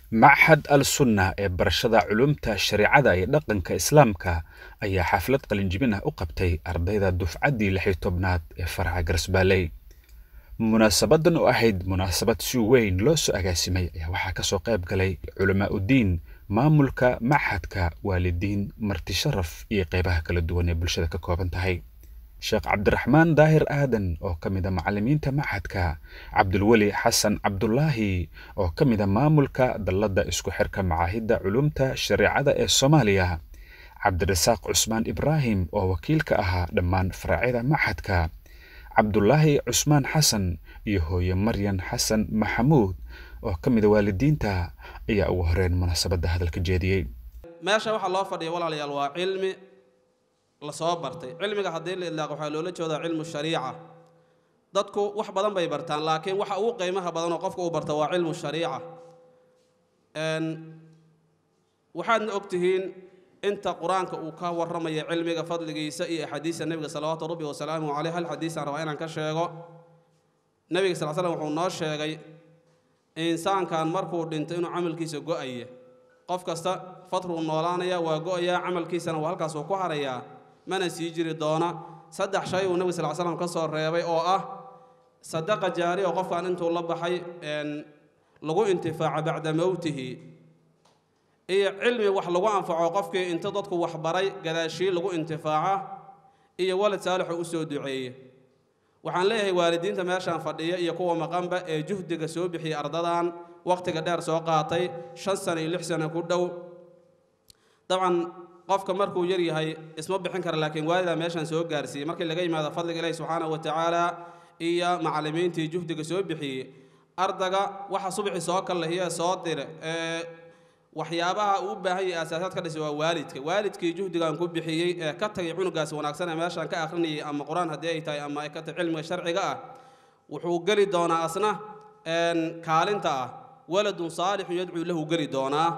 Machad al-Sunnah ee barashada culuumta shareecada iyo dhaqanka Islaamka ayaa xaflad qalinjebin ah u qabtay ardayda dufcaddii lix iyo tobnaad ee faraca Garsbaalley. Munaasabadan oo ahayd munaasabad si weyn loo soo agaasimay ayaa waxaa ka soo qayb galay culamaa udiin, maamulka machadka, waalidiin, marti sharaf iyo qaybaha kala duwan ee bulshada ka kooban tahay. Sheekh Cabdiraxmaan Daahir Aadan oo ka mid a macallimiinta machadka, Cabdulweli Xasan Cabdulaahi oo ka mid a maamulka dalladda isku xirka macaahidda culuumta shareecada ee Soomaaliya, Cabdirasaaq Cusmaan Ibraahim oo wakiil ka ahaa dhammaan faracyada machadka, Cabdulaahi Cusmaan Xasan iyo hooyo Maryan Xasan Maxamuud oo ka mid a waalidiinta ayaa ugu horeyn munaasabadda hadalka jeediyey. meesha waxaa loo fadhiya walaalayaal waa cilmi la soo bartay cilmiga haddii la idlaaqo waxaa loola jeedaa cilmu shariica dadku wax badan bay bartaan laakiin waxa ugu qiimaha badan oo qofka uu barta waa cilmu shariica waxaadna ogtihiin inta qur-aanka uu ka warramaya cilmiga fadligiisa iyo axaadiista nebiga salawaatu rabbi wasalaamuhu caleyh hal xadiisaan rabaa inaan ka sheego nebiga sal slam wuxuu noo sheegay insaankan markuu dhintay inuu camalkiisa go-aya qof kasta fatruu noolaanaya waa go-ayaa camalkiisana waa halkaasuu ku harayaa mana sii jiri doona saddex shay uu nebiga sal slam ka soo reebay oo ah sadaqa jaari oo qofkan intuu la baxay lagu intifaaco bacda mowtihi iyo cilmi wax lagu anfaco qofkii inta dadku waxbaray gadaashii lagu intifaaca iyo walad saalixoo u soo duceeye waxaan leeyahay waalidiinta meeshaan fadhiya iyo kuwa maqanba ee juhdiga soo bixiyey ardadan wakhtiga dheer soo qaatay shan sano iyo lix sano ku dhow dabcan qofka markuu yar yahay isma bixin kara laakiin waalidaa meeshaan soo gaarsiiyey markii laga yimaado fadliga ilaahi subxaanahu wa tacaala iyo macallimiintii juhdiga soo bixiyey ardaga waxa subxi soo kallahiye soo dire ee waxyaabaha uu u baahan yahay asaasaad ka dhisay waa waalidka waalidkii juhdigan ku bixiyey ee ka tagay cunugaas wanaagsan ee meeshaan ka akhrinayay ama qur-aan haddii ay tahay ama ay ka tahay cilmiga sharciga ah wuxuu geli doonaa asna kaalinta ah waladun saalixun yadcuu lahu geli doonaa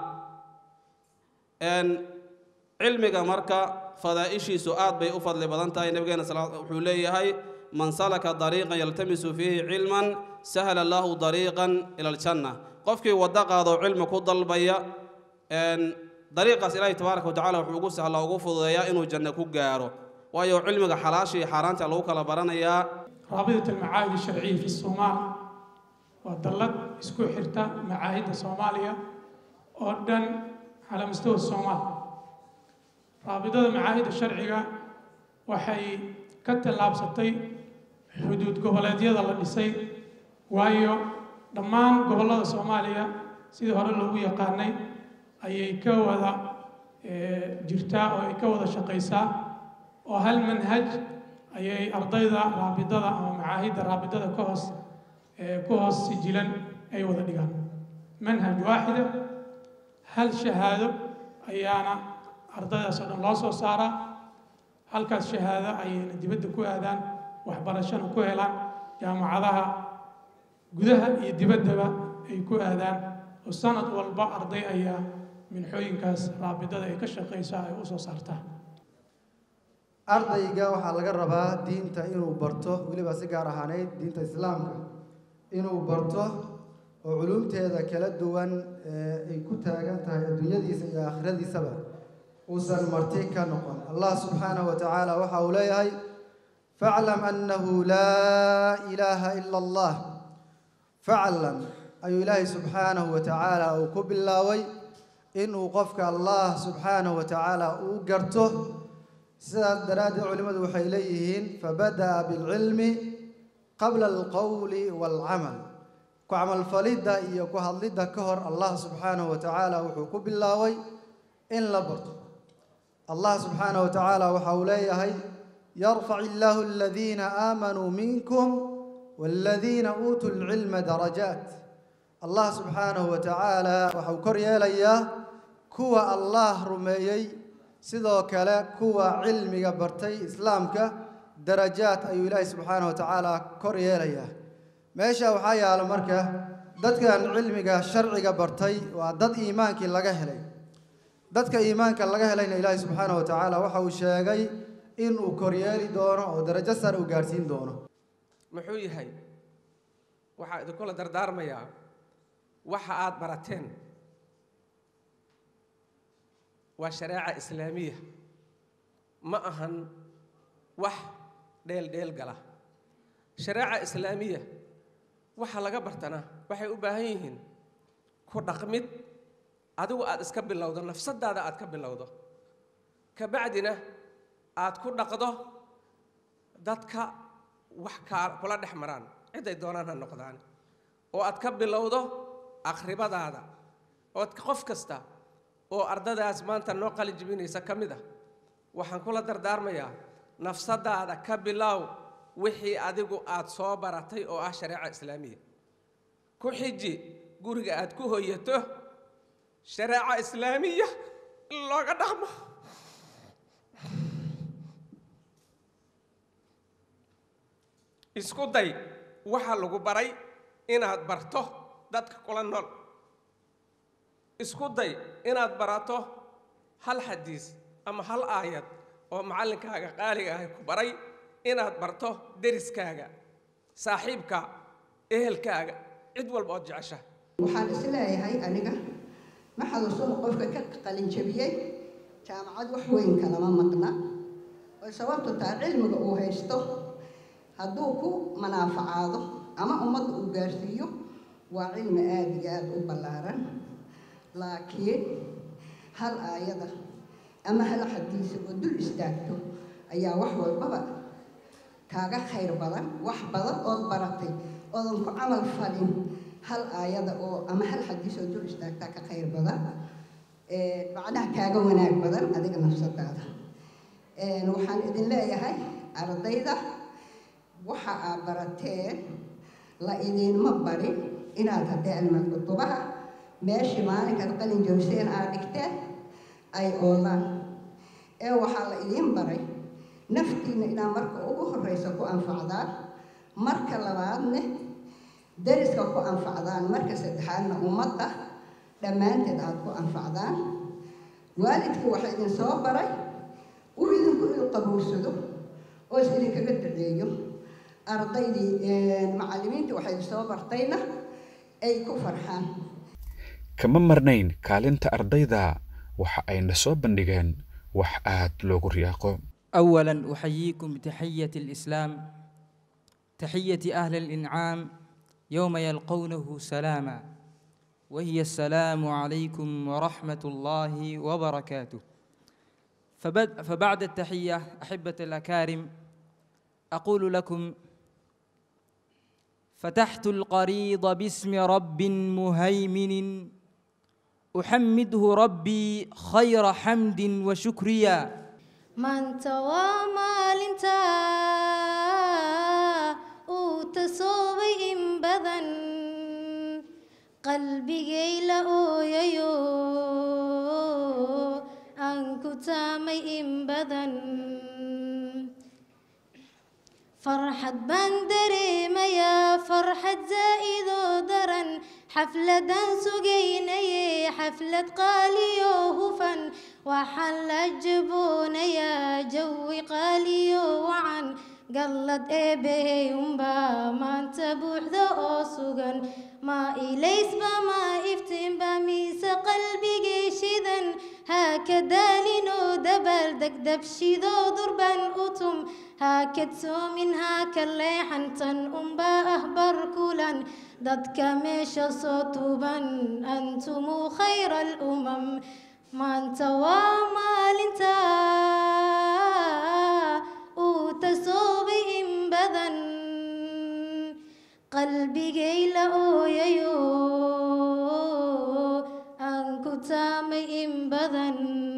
cilmiga marka fadaa'ishiisu aad bay u fadli badan tahay nabigeena wuxuu leeyahay man salaka dariiqan yaltamisu fiihi cilman sahla lahu dariiqan ila aljanna qofkii waddo qaadoo cilmi ku dalbaya dariiqaas ilaahi tabaaraka watacala wuxuu ugu sahlaa ugu fududeeyaa inuu janno ku gaaro waayo cilmiga xalaasha iyo xaaraanta lagu kala baranayaa رابطة المعاهد الشرعية في الصومال ودلت اسكو حرتا معاهد الصومالية أردن على مستوى الصومال رابطة المعاهد الشرعية وحي كتل لابستي حدود قبلاتية الله ديسي وايو دمان قبلات الصومالية سيدي هورا لوgu yaqaanay ayay ka wada jirtaa oo ay ka wada shaqaysaa oo hal manhaj ayay ardayda raabidada ama macaahidda raabidada ka hoos ku hoos sijilan ay wada dhigaan manhaj waaxida hal shahaado ayaana ardaydaas oo dhan loo soo saaraa halkaas shahaado ayayna dibadda ku aadaan waxbarashana ku helaan jaamacadaha gudaha iyo dibaddaba ay ku aadaan oo sanad walba arday ayaa minxooyinkaas raabidada ay ka shaqaysaa ay u soo saartaa ardayga waxaa laga rabaa diinta inuu barto weliba si gaar ahaaneyd diinta islaamka inuu barto oo culumteeda kala duwan ee ay ku taagan tahay adduunyadiisa iyo aakhiradiisaba uusan marti ka noqon allah subxaanahu wa tacaala waxa uu leeyahay faclam annahu laa ilaaha ila allah faclam ayuu ilaahay subxaanahu wa tacaala uu ku bilaabay inuu qofka allah subxaanahu wa tacaala uu garto sidaas daraaddeed culimmadu waxay leeyihiin fabada'a bilcilmi qabla alqowli waalcamal ku camalfalidda iyo ku hadlidda ka hor allah subxaanahu wa tacaala wuxuu ku bilaabay in la barto allah subxaanahu wa tacaala waxa uu leeyahay yarfac illaahu aladiina aamanuu minkum waaladiina uutuu lcilma darajaat allah subxaanahu wa tacaala waxau kor yeelayaa kuwa allah rumeeyey sidoo kale kuwa cilmiga bartay islaamka darajaad ayuu ilaahay subxaanahu wa tacaala kor yeelayaa meesha waxaa yaalo marka dadkan cilmiga sharciga bartay waa dad iimaankii laga helay dadka iimaanka laga helayna ilaahay subxaanahu wa tacaala waxa uu sheegay inuu koryeeli doono oo darajo sare uu gaadhsiin doono muxuu yahay waxaa idinkula dardaarmayaa waxa aad barateen waa shareeca islaamiya ma ahan wax dheel dheel gala shareeca islaamiya waxa laga bartanaa waxay u baahan yihiin ku dhaqmid adigu aad iska bilowdo nafsadaada aad ka bilowdo kabacdina aad ku dhaqdo dadka wax kaa kula dhex maraan ciday doonaan ha noqdaan oo aad ka bilowdo akhribadaada ood qof kasta oo ardadaas maanta noo qalin jibinaysa ka mid ah waxaan kula dardaarmayaa nafsadaada ka bilow wixii adigu aad soo baratay oo ah shareeca islaamiya ku xiji guriga aad ku hoyato shareeca islaamiya in looga dhaqmo isku day waxa lagu baray inaad barto dadka kula nool isku day inaad barato hal xadiis ama hal aayad oo macallinkaaga qaaliga ahay ku baray inaad barto deriskaaga saaxiibka ehelkaaga cid walba ood jecesha waxaan isleeyahay aniga ma xaduusano qofka ka qalinjabiyey jaamacad wax weyn kalama maqna oo sababtu taa cilmiga uu haysto hadduu ku manaafacaado ama ummadda uu gaarsiiyo waa cilmi aada iyo aada u ballaaran laakiin hal aayada ama hal xadiisa oo dul istaagto ayaa wax walbaba kaaga khayr badan wax badan ood baratay oodan ku camal falin hal aayada oo ama hal xadiis oo dul istaagtaa ka khayr badan macnaha kaaga wanaag badan adiga nafsadaada waxaan idin leeyahay ardayda waxa aad barateen la idinma barin inaad haddee almad kutubaha meeshii maalinkaad qalin jabiseen aad dhigteen ay oolaan ee waxaa la idiin baray naftiinna inaad marka ugu horreysa ku anfacdaan marka labaadne dariska ku anfacdaan marka saddexaadna ummadda dhammaanteed aad ku anfacdaan waalidkii waxa idin soo baray uu idinku ilqabowsado oo is idinkaga duceeyo ardaydii macallimiintii waxay soo bartayna ay ku farxaan kama marnayn kaalinta ardayda waxa ayna soo bandhigeen wax aad loogu riyaaqo أولا أحييكم بتحية الإسلام تحية أهل الإنعام يوم يلقونه سلاما وهي السلام عليكم ورحمة الله وبركاته فبد فبعد التحية أحبة الأكارم أقول لكم فتحت القريض باسم رب مهيمن أحمده ربي خير حمد وشكريا maanta waa maalintaa uu tasoobay in badan qalbigay la ooyayo aan ku taamay in badan farxad baan dareemayaa farxad zaa'idoo daran xafladaan sugaynaye xaflad qaaliyo hufan waxaan la jaboonayaa jawi qaaliyo wacan gallad eebbahey unbaa maanta buuxda oo sugan maa ilaysba maa iftiinba miise qalbigay shidan haa ka daalinoo dabaal degdabshidoo durban utum haa kadsoomin haa ka leexantan unbaa ah bar kulan dadka meesha soo tuuban antumuu khayra alumam maanta waa maalintaa uu tasoobay in badan qalbigay la ooyayo aan ku taamay in badan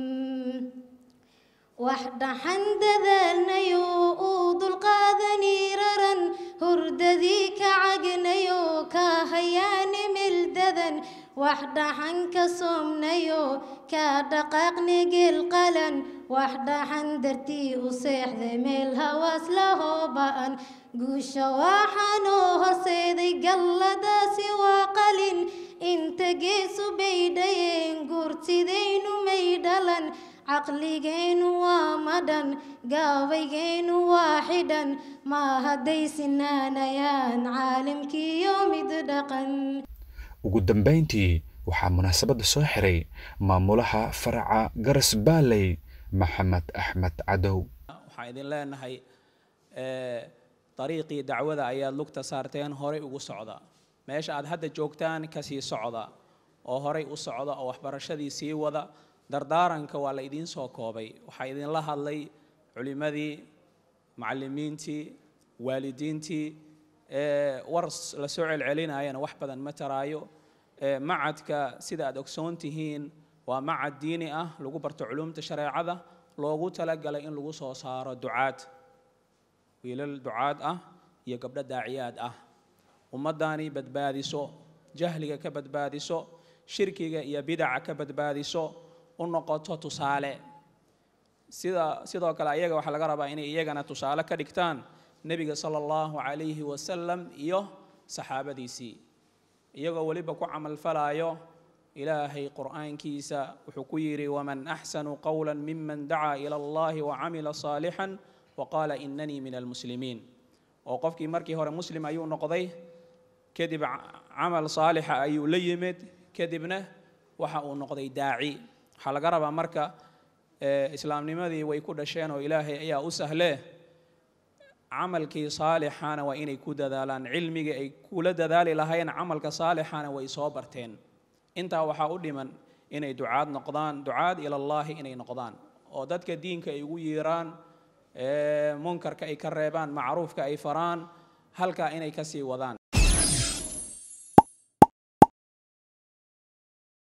wax dhaxan dadaalnayo uu dulqaadani raran hurdadii ka cagnayo ka hayaani mildadan wax dhaxan ka soomnayo ka dhaqaaqni geel qalan wax dhaxan dartii u seexday meel hawaas lahoo ba'an guusha waxaanoo horseeday galladaasi waa qalin inta geesu bay dhayeen guurtidaynu may dhalan caqligeennu waa madhan gaabaygeennu waa xidhan ma hadday sinaanayaan caalamkiiyo mid dhaqan ugu dambayntii waxaa munaasabadda soo xiray maamulaha faraca garas baaley maxamed axmed cadow waxaan idin leenahay dariiqii dacwada ayaad lugta saarteen horay ugu socda meesha aad hadda joogtaan kasii socda oo horay u socda oo waxbarashadii sii wada dardaaranka waa la idiin soo koobay waxaa idinla hadlay culimmadii macallimiintii waalidiintii war la soo celcelinayana wax badan ma taraayo macadka sida aad ogsoon tihiin waa macad diini ah lagu barto culumta shareecada loogu talagalay in lagu soo saaro ducaad wiilal ducaad ah iyo gabdho daaciyaad ah ummaddaani badbaadiso jahliga ka badbaadiso shirkiga iyo bidaca ka badbaadiso u noqoto tusaale sida sidoo kale ayaga waxaa laga rabaa inay iyagana tusaale ka dhigtaan nebiga sala allahu calayhi wasalam iyo saxaabadiisii iyagoo weliba ku camalfalayo ilaahay qur'aankiisa wuxuu ku yidhi waman axsanu qowla miman dacaa ila allahi wacamila saalixan waqaala inanii min almuslimiin oo qofkii markii hore muslim ayuu noqday kadib camal saalixa ayuu la yimid kadibna waxa uu noqday daaci waxaa laga rabaa marka islaamnimadii way ku dhasheen oo ilaahay ayaa u sahlee camalkii saalixana waa inay ku dadaalaan cilmigii ay kula dadaali lahayn camalka saalixana way soo barteen intaa waxaa u dhiman inay ducaad noqdaan ducaad ilallaahi inay noqdaan oo dadka diinka ay ugu yiiraan munkarka ay ka reebaan macruufka ay faraan halkaa inay kasii wadaan